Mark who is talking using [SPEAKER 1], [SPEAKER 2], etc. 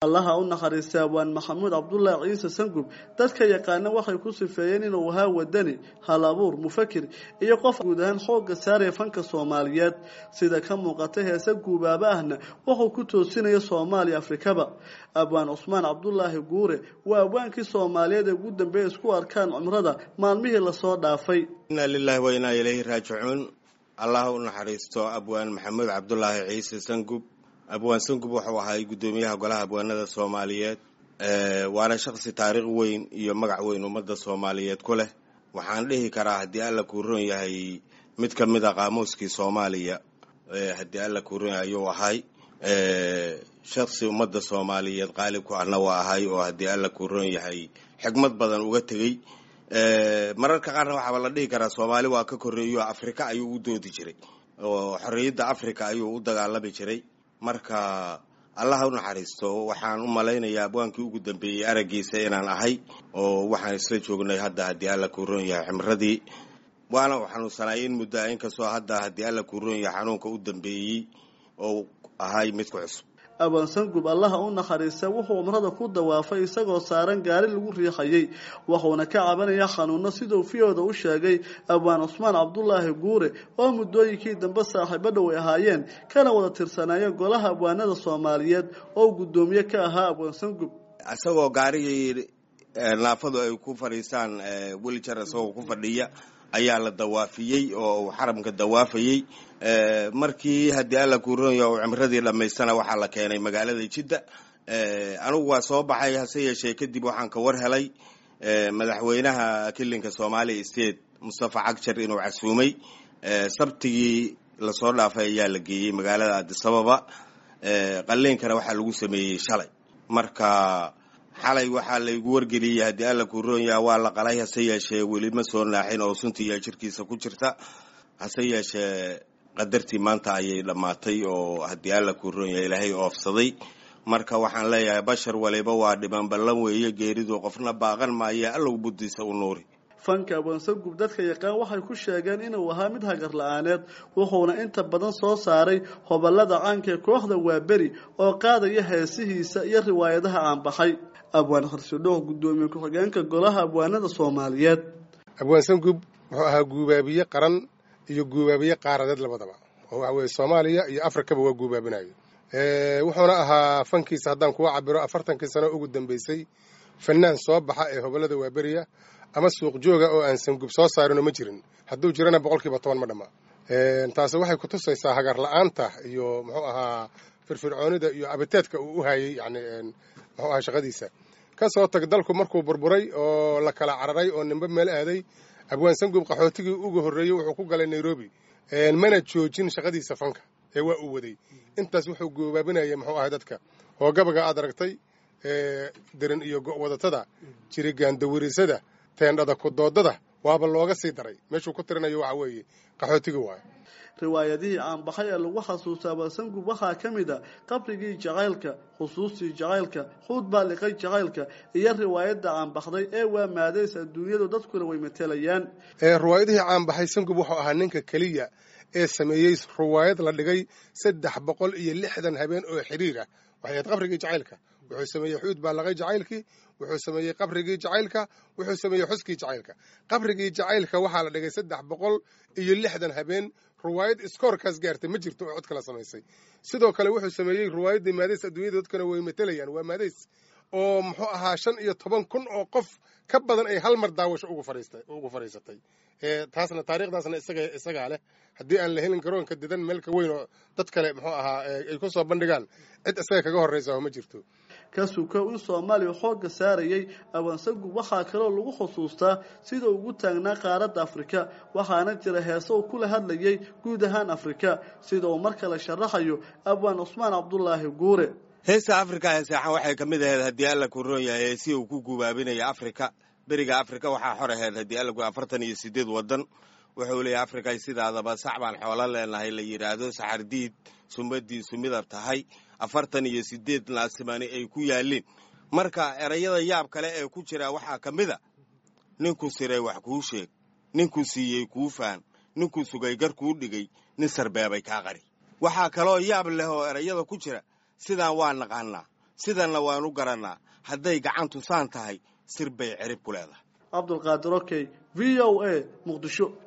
[SPEAKER 1] allaha u naxariistay abwaan maxamuud cabdulaahi ciise sangub dadka yaqaana waxay ku sifeeyeen inuu ahaa wadani hal abuur mufakir iyo qof guud ahaan xoogga saaraya fanka soomaaliyeed sida ka muuqata heese guubaaba ahna wuxuu ku toosinaya soomaaliya afrikaba abwaan cusmaan cabdulaahi guure waa abwaankii soomaaliyeed ee ugu dambeeya isku arkaan cumrada maalmihii lasoo dhaafay
[SPEAKER 2] inaa lilahi wa inaa ilayhi raajicuun allah u naxariisto abwaan maxamuud cabdulaahi ciise sangub abwaan sangub wuxuu ahay guddoomiyaha golaha abwaanada soomaaliyeed waana shaqsi taariikh weyn iyo magac weyn ummadda soomaaliyeed ku leh waxaan dhihi karaa haddii alla kuu ron yahay mid ka mid a qaamuuskii soomaaliya haddii alla kuu ron yahay ayuu ahay shaksi ummadda soomaaliyeed qaalib ku ahna waa ahay oo haddii alla kuu ron yahay xigmad badan uga tegey mararka qaarna waxaaba la dhihi karaa soomaali waa ka korreeyo afrika ayuu u doodi jiray oo xorriyadda africa ayuu u dagaalami jiray marka allaha u naxariisto waxaan u malaynayaa abwaankii ugu dambeeyey araggiisa inaan ahay oo waxaan isla joognay hadda haddii alla kuu ron yahay ximradii waana u xanuunsanay in muddoa inkastoo hadda haddii alla kuu ron yahay xanuunka u dambeeyey oo ahay midku cusub
[SPEAKER 1] abwaan sangub allaha u naxariista wuxuu cumrada ku dawaafay isagoo saaran gaari lagu riixayay wuxuuna ka cabanaya xanuuno siduu fiyooda u sheegay abwaan cusmaan cabdulaahi guure oo muddooyinkii dambe saaxiibo dhow ay ahaayeen kana wada tirsanaayeen golaha abwaanada soomaaliyeed oo guddoomiye ka ahaa abwaan sangub
[SPEAKER 2] isagoo gaarigii naafadu ay ku fadhiisaan welijar isagoo ku fadhiya ayaa la dawaafiyey oo uu xaramka dawaafayey markii haddii alla kuu ronya uu cimradii dhammaystana waxaa la keenay magaalada jidda anigu waa soo baxay hase yeeshee kadib waxaan ka war helay madaxweynaha kilinka soomaaliya state mustafa cagjar inuu casuumay sabtigii lasoo dhaafay ayaa la geeyey magaalada adisababa qaliinkana waxaa lagu sameeyey shalay marka xalay waxaa laygu wargeliyey haddii alla kuu roonyaha waa la qalay hase yeeshee weli ma soo naaxin oo suntiiya jirkiisa ku jirta hase yeeshee qadartii maanta ayay dhammaatay oo haddii alla kuu roonyaha ilaahay oofsaday marka waxaan leeyahay bashar waliba waa dhiman ballan weeye geeridu qofna baaqan maayo allow buddiisa u nuuri
[SPEAKER 1] fanka abwaansangub dadka yaqaan waxay ku sheegeen inuu ahaa mid hagar la-aaneed wuxuuna inta badan soo saaray hobolada caanka ee kooxda waaberi oo qaadaya heesihiisa iyo riwaayadaha aanbaxay abwaan kharsidhooh guddoomiye ku-xigeenka golaha abwaanada soomaaliyeed
[SPEAKER 3] abwaan sangub wuxuu ahaa guubaabiye qaran iyo guubaabiye qaaradeed labadaba oo waxa weye soomaaliya iyo afrikaba waa guubaabinayo wuxuuna ahaa fankiisa haddaan kuwa cabiro afartankii sano ugu dambeysay fanaan soo baxa ee hobolada waaberiya ama suuq jooga oo aan sangub soo saarinoo ma jirin hadduu jirana boqolkiiba toban ma dhamma taasi waxay ku tusaysaa hagar la-aanta iyo muxuu ahaa firfircoonida iyo abiteedka uu u hayay yani muxuu ahaa shaqadiisa ka soo tag dalku markuu burburay oo la kala cararay oo nimbe meel aaday abwaan sangub qaxootigii uga horreeyey wuxuu ku galay nairobi mana joojin shaqadiisa fanka ee waa uu waday intaas wuxuu goobaabinayay muxuu ahay dadka oo gabaga aad aragtay deran iyo go-wadatada jirigaandawirisada teendhada kudoodada waaba looga sii daray meeshuu ku tirinayo waxa weeye qaxootiga waayo
[SPEAKER 1] riwaayadihii caanbaxay ee lagu xasuusta abasangub waxaa ka mid a qabrigii jacaylka xusuustii jacaylka xuud baa liqay jacaylka iyo riwaayadda caanbaxday ee waa maadays adduunyadu dadkuna way matelayaan
[SPEAKER 3] riwaayadihii caanbaxay sangub wuxuu ahaa ninka keliya ee sameeyey riwaayad la dhigay saddex boqol iyo lixdan habeen oo xiriir ah waxay ahayd qabrigii jacaylka wuxuu sameeyey xuud baa laqay jacaylkii wuxuu sameeyey qabrigii jacaylka wuxuu sameeyey xuskii jacaylka qabrigii jacaylka waxaa la dhigay saddex boqol iyo lixdan habeen riwaayad iskoorkaas gaartay ma jirto oo cod kala samaysay sidoo kale wuxuu sameeyey riwaayaddii maadays adduunyada dadkana way matelayaan waa maadays oo muxuu ahaa shan iyo toban kun oo qof ka badan ay hal mar daawasho ugu fadhiisatay taasna taariikhdaasna isagaa leh haddii aan la helin garoonka didan meelka weyn oo dad kale muxuu ahaa ay ku soo bandhigaan cid isaga kaga horraysa ma jirto
[SPEAKER 1] ka sukow in soomaaliya xoogga saarayay abaansagub waxaa kaloo lagu xusuustaa sida ugu taagnaa qaaradda afrika waxaana jira heese uu kula hadlayay guud ahaan afrika sida uu mar kale sharaxayo abwaan cusmaan cabdulaahi guure
[SPEAKER 2] heesta afrika heeseexan waxay ka mid ahayd haddii alla ku roon yahay heesi uu ku gubaabinaya afrika beriga afrika waxaa xor ahayd haddii alla ku afartan iyo sideed waddan wuxuu leeyahy afrika sidaadaba sac baan xoolo leenahay la yidhaahdo saxardiid sumadiisu midab tahay afartan iyo sideed naasimani ay ku yaalliin marka erayada yaab kale ee ku jira waxaa ka mid a ninkuu siray wax kuu sheeg ninkuu siiyey kuu faan ninkuu sugay gar kuu dhigay nin sarbeebay kaa qari waxaa kaloo yaab leh oo erayada ku jira sidaan waa naqaanaa sidanna waan u garannaa hadday gacantu saan tahay sir bay cirib ku leedahay
[SPEAKER 1] cabdulqaadir okey v o a muqdisho